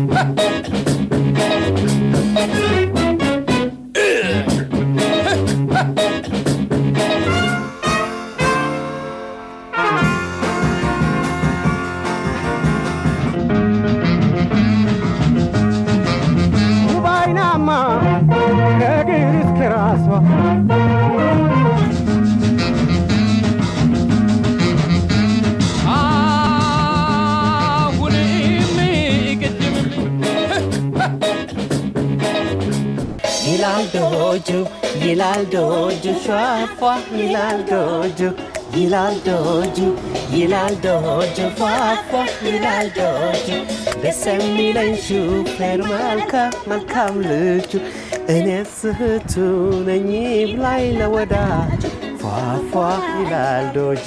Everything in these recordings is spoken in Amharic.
ባይናማ ከእግር እስከ ራሷ አሁንም ቅድምም ይላል ዶጆ ይላል ዶጆ ፏፏ ይላል ዶጆ ይላል ዶጆ ይላል ዶጆ ፏፏ ይላል ዶጆ ደስ የሚለኝ ሹፌር መልካም መልካም ልጁ እኔ ስህቱ ነኝ ብላይ ለወዳጅ ፏፏ ይላል ዶጆ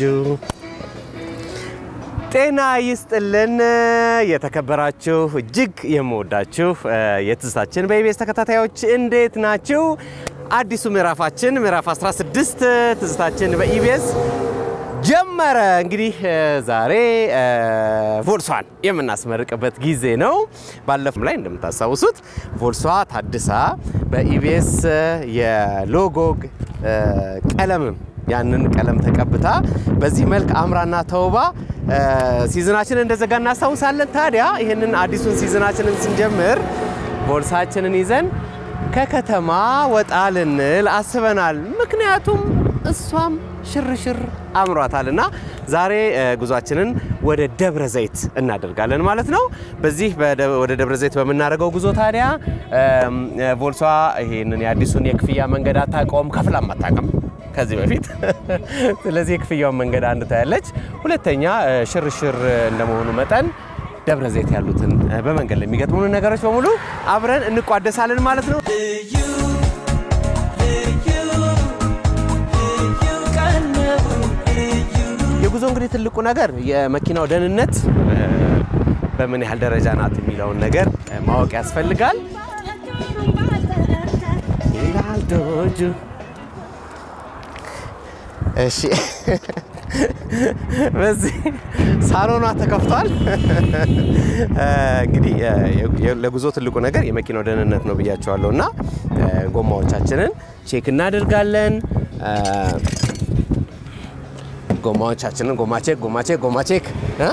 ጤና ይስጥልን የተከበራችሁ እጅግ የምወዳችሁ የትዝታችን በኢቢኤስ ተከታታዮች እንዴት ናችሁ? አዲሱ ምዕራፋችን ምዕራፍ 16 ትዝታችን በኢቢኤስ ጀመረ። እንግዲህ ዛሬ ቮልሷን የምናስመርቅበት ጊዜ ነው። ባለፈው ላይ እንደምታስታውሱት ቮልሷ ታድሳ በኢቢኤስ የሎጎ ቀለምም ያንን ቀለም ተቀብታ በዚህ መልክ አምራና ተውባ ሲዝናችንን እንደዘጋ እናስታውሳለን። ታዲያ ይህንን አዲሱን ሲዝናችንን ስንጀምር ቦርሳችንን ይዘን ከከተማ ወጣ ልንል አስበናል። ምክንያቱም እሷም ሽርሽር አምሯታል እና ዛሬ ጉዟችንን ወደ ደብረ ዘይት እናደርጋለን ማለት ነው። በዚህ ወደ ደብረ ዘይት በምናደርገው ጉዞ ታዲያ ቮልሷ ይህንን የአዲሱን የክፍያ መንገድ አታውቀውም፣ ከፍላም አታውቅም ከዚህ በፊት ስለዚህ የክፍያውን መንገድ አንድ ታያለች። ሁለተኛ ሽርሽር እንደመሆኑ መጠን ደብረ ዘይት ያሉትን በመንገድ ላይ የሚገጥሙን ነገሮች በሙሉ አብረን እንቋደሳለን ማለት ነው። የጉዞ እንግዲህ ትልቁ ነገር የመኪናው ደህንነት በምን ያህል ደረጃ ናት የሚለውን ነገር ማወቅ ያስፈልጋል። ይላል ዶጆ እሺ በዚህ ሳሎኗ ተከፍቷል። እንግዲህ ለጉዞ ትልቁ ነገር የመኪናው ደህንነት ነው ብያቸዋለሁ እና ጎማዎቻችንን ቼክ እናደርጋለን። ጎማዎቻችንን ጎማ ቼክ፣ ጎማ ቼክ፣ ጎማ ቼክ እ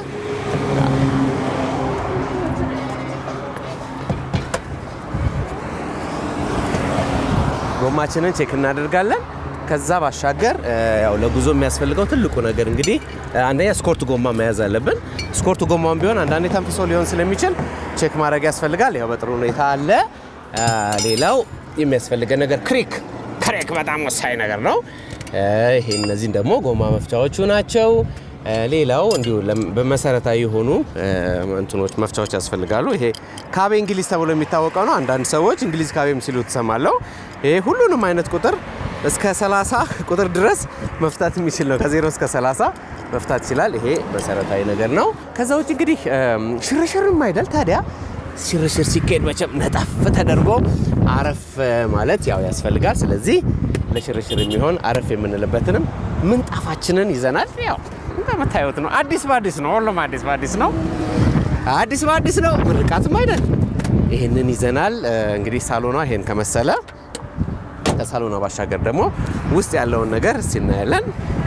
ጎማችንን ቼክ እናደርጋለን። ከዛ ባሻገር ያው ለጉዞ የሚያስፈልገው ትልቁ ነገር እንግዲህ አንደኛ ስኮርት ጎማ መያዝ አለብን። ስኮርት ጎማውን ቢሆን አንዳንዴ ተንፍሶ ሊሆን ስለሚችል ቼክ ማድረግ ያስፈልጋል። ያው በጥሩ ሁኔታ አለ። ሌላው የሚያስፈልገን ነገር ክሪክ፣ ክሪክ በጣም ወሳኝ ነገር ነው። ይሄ እነዚህን ደግሞ ጎማ መፍቻዎቹ ናቸው። ሌላው እንዲሁ በመሰረታዊ የሆኑ እንትኖች መፍቻዎች ያስፈልጋሉ። ይሄ ካቤ እንግሊዝ ተብሎ የሚታወቀው ነው። አንዳንድ ሰዎች እንግሊዝ ካቤም ሲሉ ትሰማለሁ። ይሄ ሁሉንም አይነት ቁጥር እስከ 30 ቁጥር ድረስ መፍታት የሚችል ነው። ከዜሮ እስከ 30 መፍታት ይችላል። ይሄ መሰረታዊ ነገር ነው። ከዛ ውጭ እንግዲህ ሽርሽርም አይደል ታዲያ ሽርሽር ሲካሄድ መቼም ነጠፍ ተደርጎ አረፍ ማለት ያው ያስፈልጋል። ስለዚህ ለሽርሽር የሚሆን አረፍ የምንልበትንም ምንጣፋችንን ይዘናል። ያው እንደምታዩት ነው። አዲስ በአዲስ ነው። ሁሉም አዲስ በአዲስ ነው። አዲስ በአዲስ ነው። ምርቃትም አይደል። ይህንን ይዘናል። እንግዲህ ሳሎኗ ይሄን ከመሰለ ከሳሎኗ ባሻገር ደግሞ ውስጥ ያለውን ነገር እስቲ እናያለን።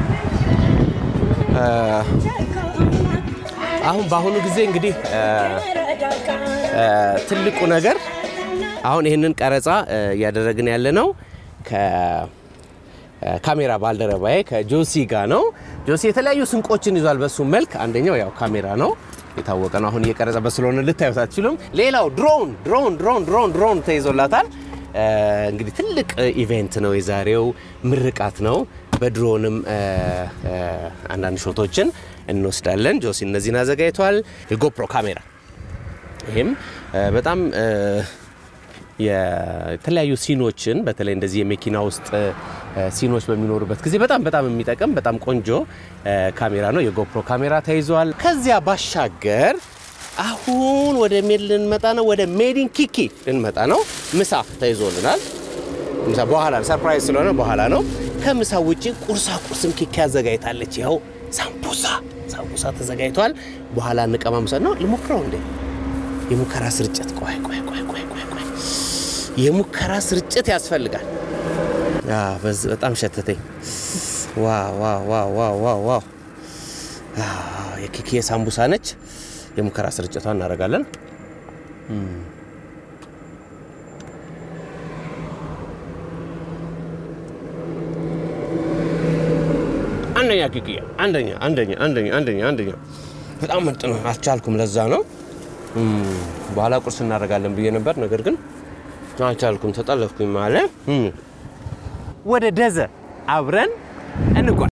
አሁን በአሁኑ ጊዜ እንግዲህ ትልቁ ነገር አሁን ይህንን ቀረጻ እያደረግን ያለ ነው ከካሜራ ባልደረባዬ ከጆሲ ጋር ነው። ጆሲ የተለያዩ ስንቆችን ይዟል። በሱ መልክ አንደኛው ያው ካሜራ ነው የታወቀ ነው። አሁን እየቀረጸበት ስለሆነ ልታዩት አትችሉም። ሌላው ድሮን ድሮን ድሮን ድሮን ድሮን ተይዞላታል። እንግዲህ ትልቅ ኢቬንት ነው የዛሬው፣ ምርቃት ነው። በድሮንም አንዳንድ ሾቶችን እንወስዳለን። ጆሲ እነዚህን አዘጋጅቷል። የጎፕሮ ካሜራ ይህም በጣም የተለያዩ ሲኖችን በተለይ እንደዚህ የመኪና ውስጥ ሲኖች በሚኖሩበት ጊዜ በጣም በጣም የሚጠቅም በጣም ቆንጆ ካሜራ ነው። የጎፕሮ ካሜራ ተይዟል። ከዚያ ባሻገር አሁን ወደ ሜድ ልንመጣ ነው። ወደ ሜዲን ኪኪ ልንመጣ ነው። ምሳ ተይዞልናል። ምሳ በኋላ ሰርፕራይዝ ስለሆነ በኋላ ነው። ከምሳ ውጭ ቁርሳ ቁርስም ኪኪ አዘጋጅታለች። ይኸው ሳምቡሳ ሳምቡሳ ተዘጋጅቷል። በኋላ እንቀማምሰ ነው። ልሞክረው እንዴ የሙከራ ስርጭት ቆይ ቆይ ቆይ ቆይ ቆይ ቆይ የሙከራ ስርጭት ያስፈልጋል። ያ በዝ- በጣም ሸተተኝ። ዋው ዋው ዋው ዋው ዋው ዋው አዎ፣ የኬክ ሳምቡሳ ነች። የሙከራ ስርጭቷን እናደርጋለን። አንደኛ ኬክያ አንደኛ አንደኛ አንደኛ አንደኛ አንደኛ በጣም ምርጥ ነው። አልቻልኩም። ለዛ ነው እም፣ በኋላ ቁርስ እናደርጋለን ብዬ ነበር፣ ነገር ግን አልቻልኩም። ተጠለፍኩኝ ማለት ወደ ደዘ አብረን እንጓዝ።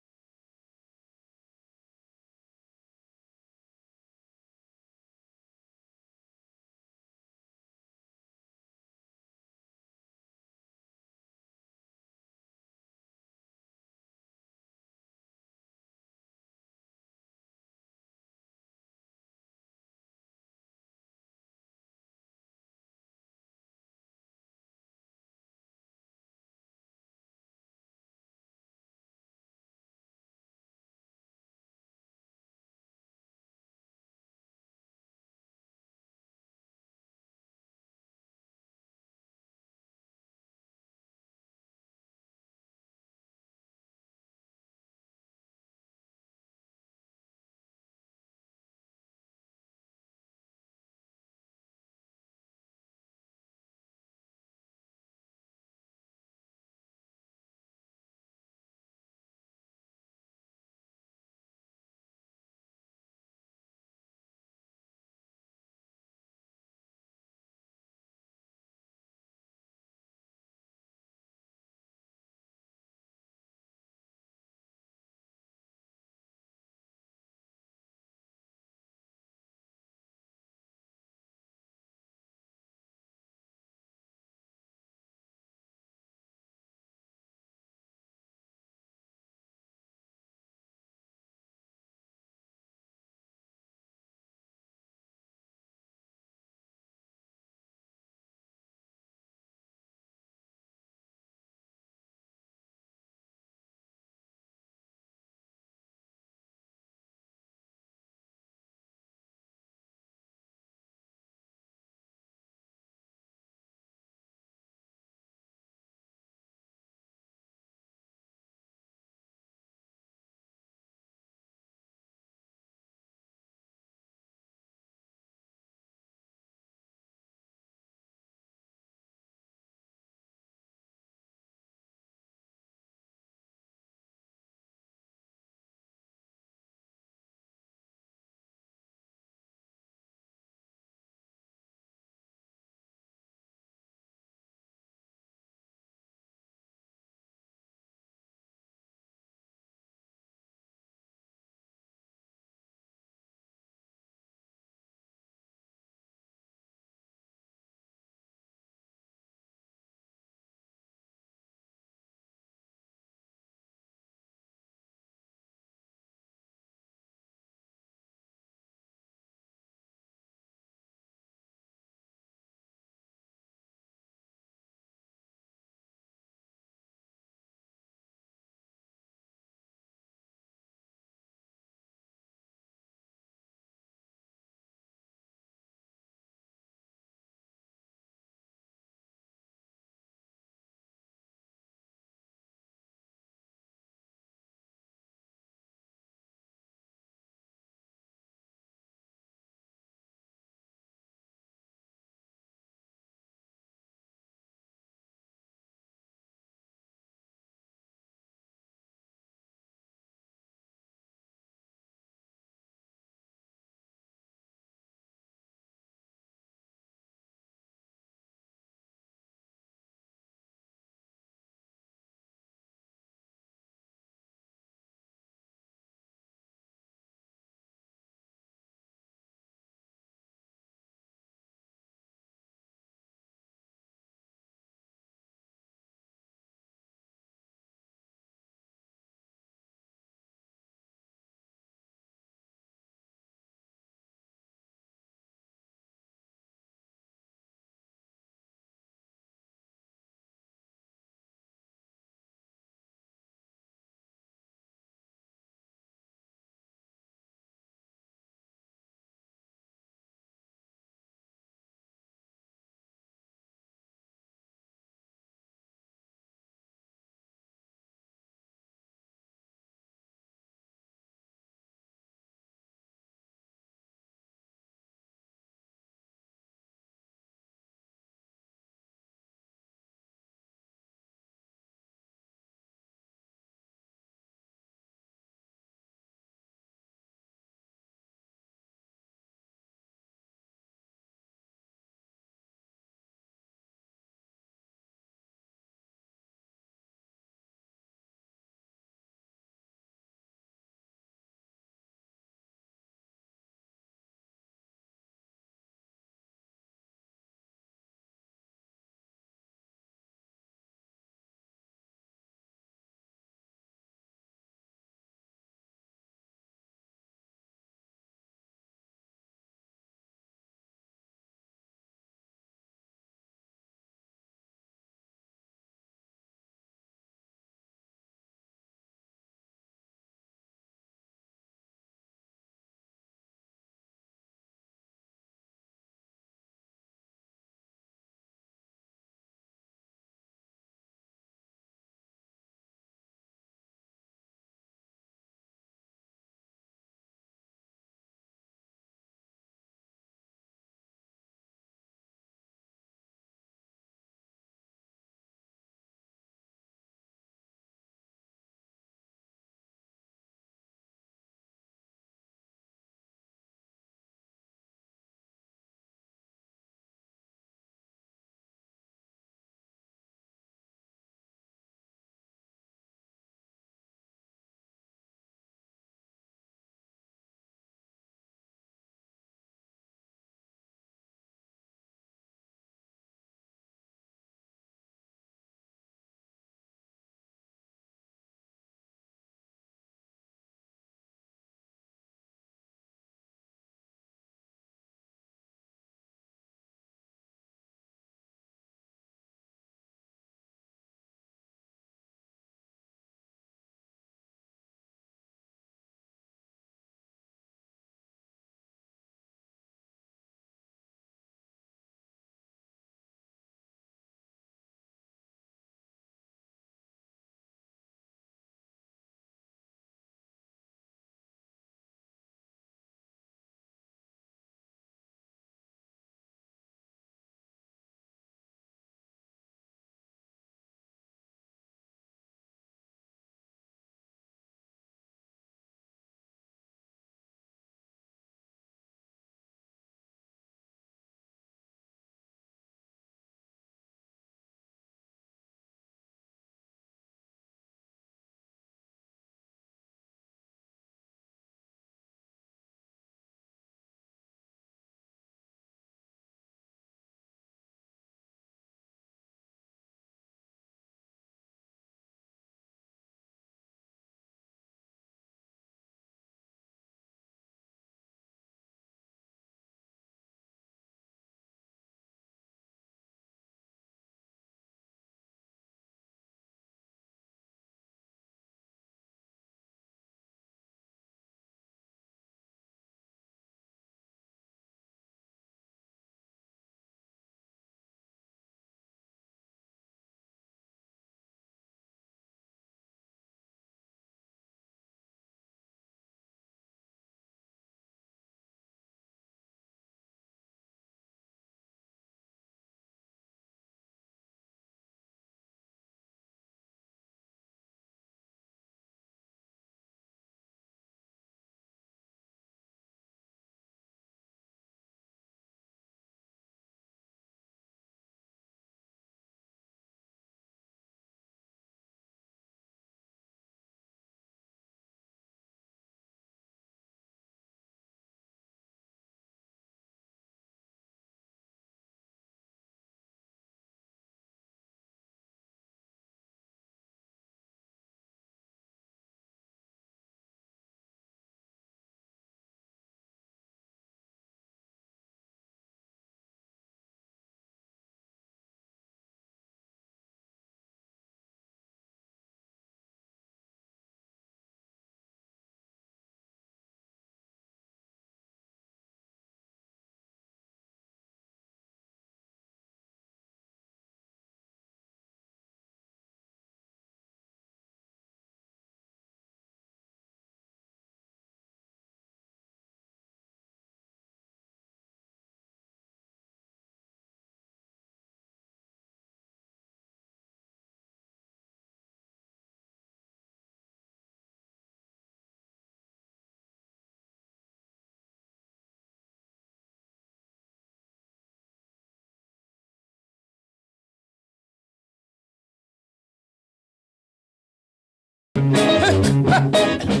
Hey!